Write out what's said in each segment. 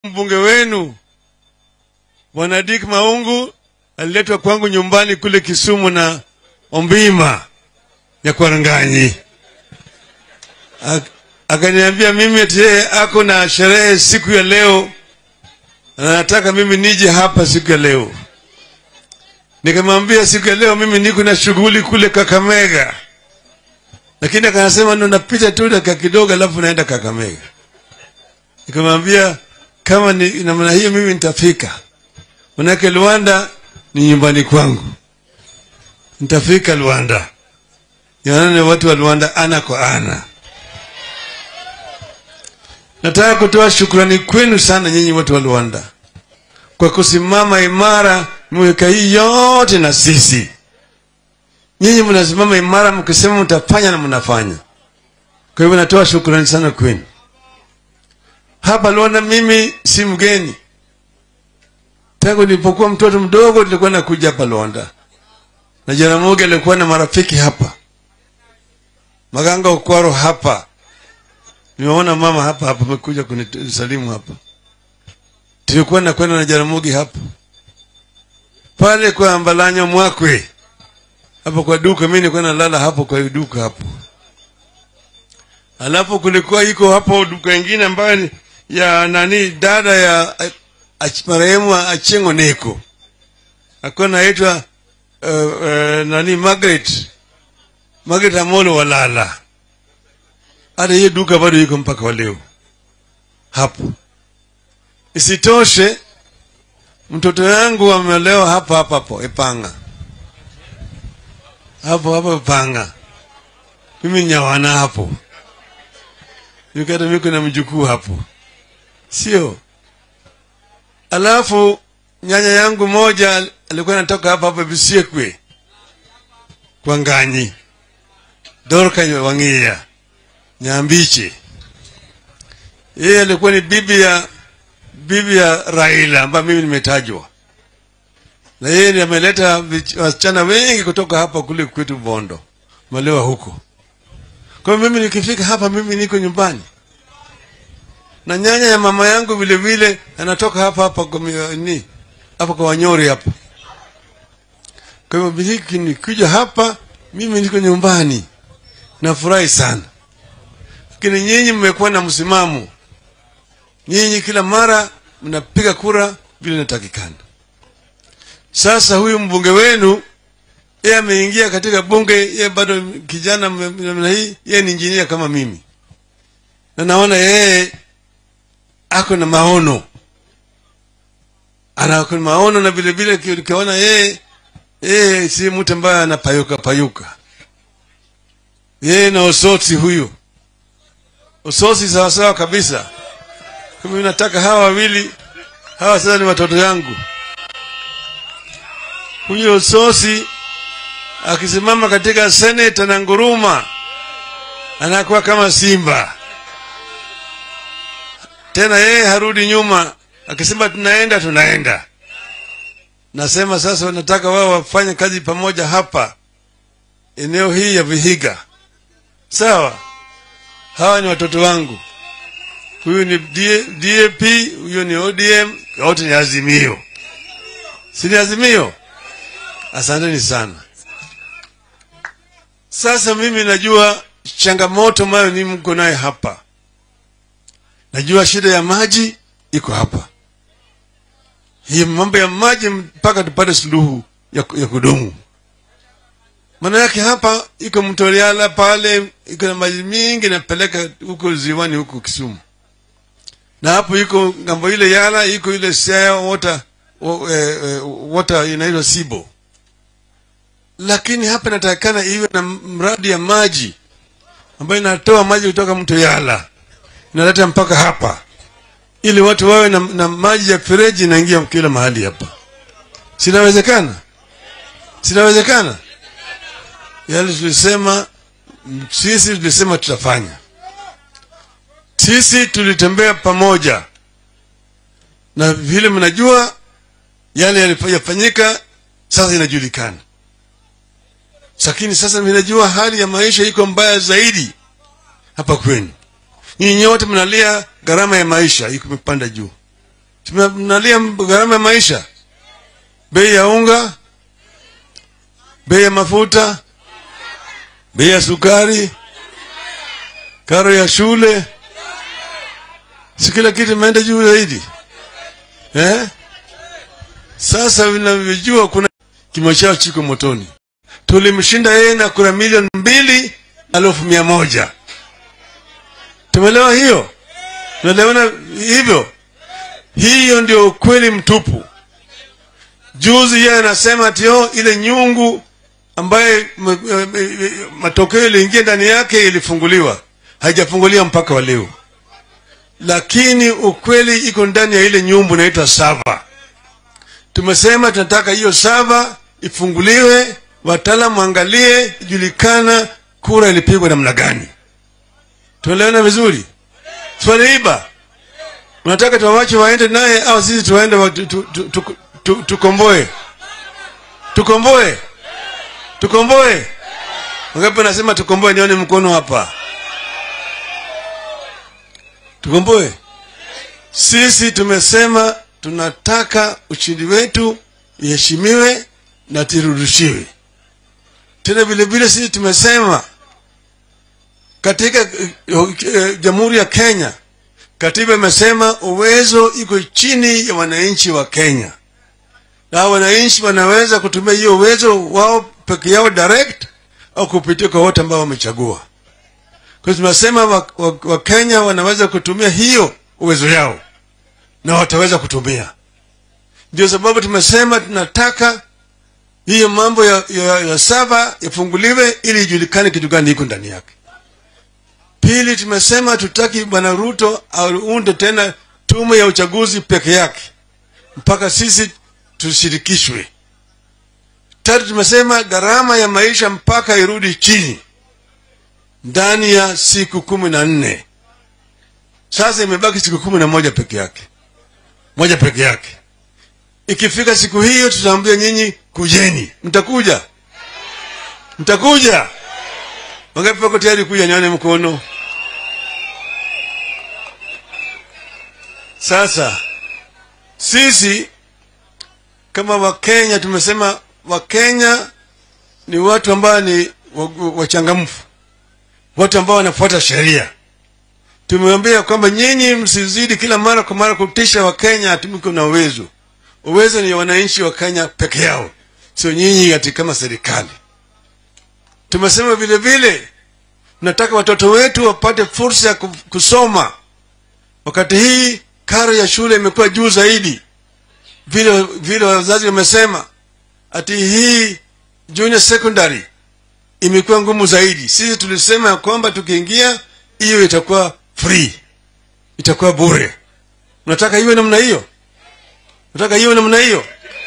mbunge wenu bwana Dick Maungu aliletwa kwangu nyumbani kule Kisumu na Ombima ya Kwaranganyi, Ak- akaniambia mimi ati yeye ako na sherehe siku ya leo, na anataka mimi nije hapa siku ya leo. Nikamwambia siku ya leo mimi niko na shughuli kule Kakamega, lakini akanasema ndo napita tu dakika kidogo, alafu naenda Kakamega. Nikamwambia kama ni namna hiyo, mimi nitafika, manake Luanda ni nyumbani kwangu, nitafika Luanda, yaani watu wa Luanda ana kwa ana. Nataka kutoa shukrani kwenu sana nyinyi watu wa Luanda kwa kusimama imara miaka hii yote na sisi. Nyinyi mnasimama imara mkisema mtafanya na mnafanya. Kwa hivyo natoa shukrani sana kwenu. Hapa Luanda mimi si mgeni. Tangu nilipokuwa mtoto mdogo nilikuwa nakuja hapa Luanda. Na Jaramogi alikuwa na marafiki hapa. Maganga Okwaro hapa. Nimeona mama hapa hapa amekuja kunisalimu hapa. Tulikuwa nakwenda na Jaramogi hapa pale kwa Mbalanya Mwakwe, hapo kwa duka. Mimi nilikuwa nalala hapo kwa duka hapo, alafu kulikuwa iko hapo duka ingine ambayo ni ya nani, dada ya ach- marehemu Achengo Neko akuwa naitwa uh, uh, nani Margaret Margaret Amolo Walala. Hata hiyo duka bado iko mpaka wa leo hapo. Isitoshe, mtoto yangu amelewa hapa hapa hapo Ipanga, hapo hapo Ipanga. Mimi nyawana hapo, nikata miko na mjukuu hapo, sio? Alafu nyanya yangu moja alikuwa anatoka hapa hapa Bisiekwe kwa Nganyi, Dorka Wang'ia Nyambiche. Yeye alikuwa ni bibi ya bibi ya Raila ambayo mimi nimetajwa, na yeye ndiye ameleta vich- wasichana wengi kutoka hapa kule kwetu Bondo, malewa huko. Kwa hiyo mimi nikifika hapa, mimi niko nyumbani, na nyanya ya mama yangu vile vile anatoka hapa hapa kwa mi- ni hapa kwa Wanyori hapa. Kwa hivyo biliki nikija hapa, mimi niko nyumbani, nafurahi sana. Lakini nyinyi mmekuwa na msimamo nyinyi kila mara mnapiga kura vile inatakikana. Sasa huyu mbunge wenu yeye ameingia katika bunge, yeye bado kijana m- namna hii, yeye ni injinia kama mimi, na naona yeye ako na maono, ana ako na maono, na vile vile ki- ukiona yeye yeye si mtu ambaye anapayuka payuka, yeye na Osotsi huyu Osotsi sawasawa kabisa. Kwa mimi nataka hawa wawili hawa sasa ni watoto yangu. Huyo Sosi akisimama katika seneta na nguruma anakuwa kama simba tena, yeye harudi nyuma, akisema tunaenda tunaenda. Nasema sasa nataka wao wafanye kazi pamoja hapa eneo hii ya Vihiga, sawa? Hawa ni watoto wangu huyu ni D- DAP, huyu ni ODM, wote ni Azimio, si ni Azimio? Asanteni sana. Sasa mimi najua changamoto ambayo ni mko naye hapa, najua shida ya maji iko hapa. Hii mambo ya maji mpaka tupate suluhu ya, ya kudumu. Maana yake hapa iko mto Liala pale, iko na maji mingi napeleka huko ziwani huko Kisumu na hapo iko ngambo ile Yala iko ile Siaya water, wa- eh, eh, water inaitwa Sibo, lakini hapa inatakikana iwe na mradi ya maji ambayo inatoa maji kutoka mto Yala inaleta mpaka hapa, ili watu wawe na, na maji ya fereji inaingia kila mahali hapa. Sinawezekana? Sinawezekana? Yale tulisema mm, sisi tulisema tutafanya sisi tulitembea pamoja na vile mnajua yale yalifanyika sasa inajulikana lakini sasa mnajua hali ya maisha iko mbaya zaidi hapa kwenu nyinyi nyote mnalia gharama ya maisha iko imepanda juu tunalia gharama ya maisha, bei ya unga, bei ya mafuta, bei ya sukari, karo ya shule, si kila kitu imeenda juu zaidi eh? Sasa vinavyojua kuna kimo chao chiko motoni. Tulimshinda yeye na kura milioni mbili elfu mia moja. Tumeelewa hiyo? Tunaelewana hivyo? Hiyo ndio ukweli mtupu. Juzi yeye anasema ati oh, ile nyungu ambaye matokeo iliingia ndani yake ilifunguliwa, haijafunguliwa mpaka wa leo, lakini ukweli iko ndani ya ile nyumbu inaitwa sava. Tumesema tunataka hiyo sava ifunguliwe, wataalamu waangalie, ijulikana kura ilipigwa namna gani. Tuelewana vizuri? Swaliiba unataka tuwawache waende naye au sisi tuwaende wa, tu, tu, tu, tu, tu, tukomboe tukomboe tukomboe? Wangapi nasema tukomboe? Nione mkono hapa. Tukomboe. Sisi tumesema tunataka ushindi wetu iheshimiwe na tirudishiwe. Tena vile vile sisi tumesema katika uh, uh, Jamhuri ya Kenya katiba imesema uwezo iko chini ya wananchi wa Kenya, na wananchi wanaweza kutumia hiyo uwezo wao peke yao direct au kupitia kwa wote ambao wamechagua. Kwa hiyo tunasema Wakenya wa, wa wanaweza kutumia hiyo uwezo yao na wataweza kutumia. Ndio sababu tumesema tunataka hiyo mambo ya, ya, ya sava yafunguliwe ili ijulikane kitu gani iko ndani yake. Pili, tumesema tutaki bwana Ruto aunde tena tume ya uchaguzi peke yake mpaka sisi tushirikishwe. Tatu, tumesema gharama ya maisha mpaka irudi chini ndani ya siku kumi na nne. Sasa imebaki siku kumi na moja peke yake, moja peke yake. Ikifika siku hiyo, tutaambia nyinyi kujeni. Mtakuja? Mtakuja? Wangapi wako tayari kuja? Nione mkono. Sasa sisi kama Wakenya tumesema Wakenya ni watu ambao ni wachangamfu, watu ambao wanafuata sheria. Tumeambia kwamba nyinyi msizidi kila mara kwa mara kutisha Wakenya atumiko na uwezo. Uwezo ni wananchi wa Kenya peke yao, sio nyinyi ati kama serikali. Tumesema vile vile nataka watoto wetu wapate fursa ya kusoma. Wakati hii karo ya shule imekuwa juu zaidi, vile vile wazazi wamesema ati hii junior secondary imekuwa ngumu zaidi. Sisi tulisema ya kwamba tukiingia hiyo itakuwa free, itakuwa bure. Unataka iwe namna hiyo? Unataka iwe namna hiyo?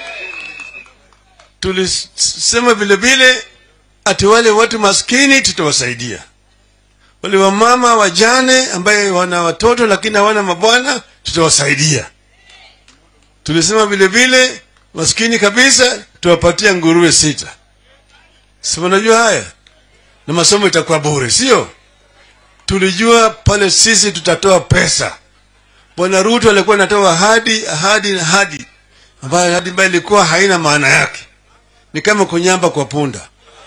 Tulisema vile vile ati wale watu maskini tutawasaidia, wale wamama wajane ambaye wana watoto lakini hawana mabwana tutawasaidia. Tulisema vile vile maskini kabisa tuwapatia nguruwe sita. Si unajua haya, na masomo itakuwa bure, sio? Tulijua pale sisi tutatoa pesa. Bwana Ruto alikuwa anatoa ahadi ahadi na ahadi, ambayo ahadi ambayo ilikuwa haina maana yake, ni kama kunyamba kwa punda.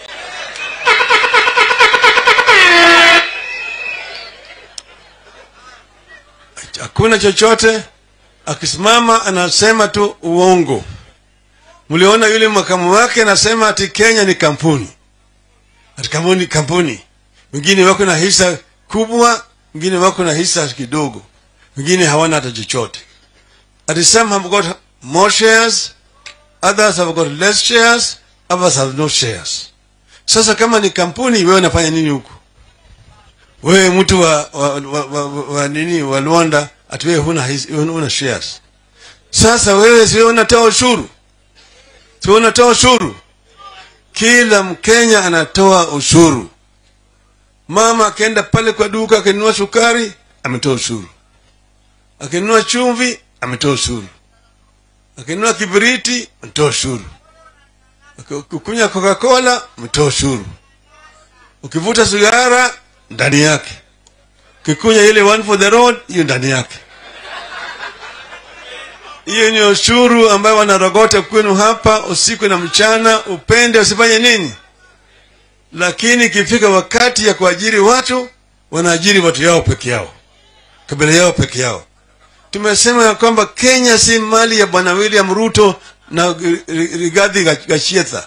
Hakuna chochote, akisimama anasema tu uongo. Mliona yule makamu wake anasema ati Kenya ni kampuni, ati kampuni kampuni. Wengine wako na hisa kubwa, wengine wako na hisa kidogo, wengine hawana hata chochote. Ati some have got more shares, others have got less shares, others have no shares. Sasa kama ni kampuni, wewe unafanya nini huko? Wewe mtu wa, wa, wa, wa, wa, wa nini wa Luanda, ati wewe huna, huna shares. Sasa wewe si unatoa ushuru si unatoa ushuru? Kila Mkenya anatoa ushuru. Mama akienda pale kwa duka akinunua sukari, ametoa ushuru. Akinunua chumvi, ametoa ushuru. Akinunua kibiriti, ametoa ushuru. Ukikunywa Coca-Cola, ametoa ushuru. Ukivuta sigara, ndani yake. Ukikunywa ile one for the road, hiyo ndani yake. hiyo ni ushuru ambayo wanarogota kwenu hapa usiku na mchana, upende usifanye nini, lakini ikifika wakati ya kuajiri watu, wanaajiri watu yao peke yao, kabila yao peke yao. Tumesema ya kwamba Kenya si mali ya bwana William Ruto na Rigathi Gachagua.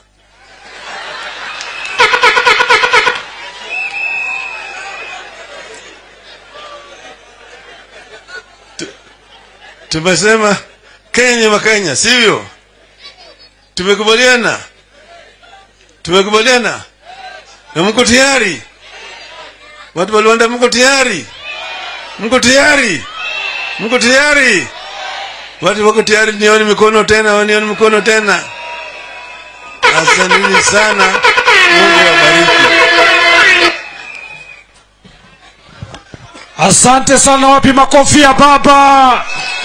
Tumesema Kenya ni Wakenya, sivyo? Tumekubaliana, tumekubaliana na mko tayari? Watu wa Luanda, mko tayari? Mko tayari? Mko tayari? Watu wako tayari? Nione mikono tena, nione mikono tena. Asanteni sana, Mungu awabariki. Asante sana, wapi makofi ya baba?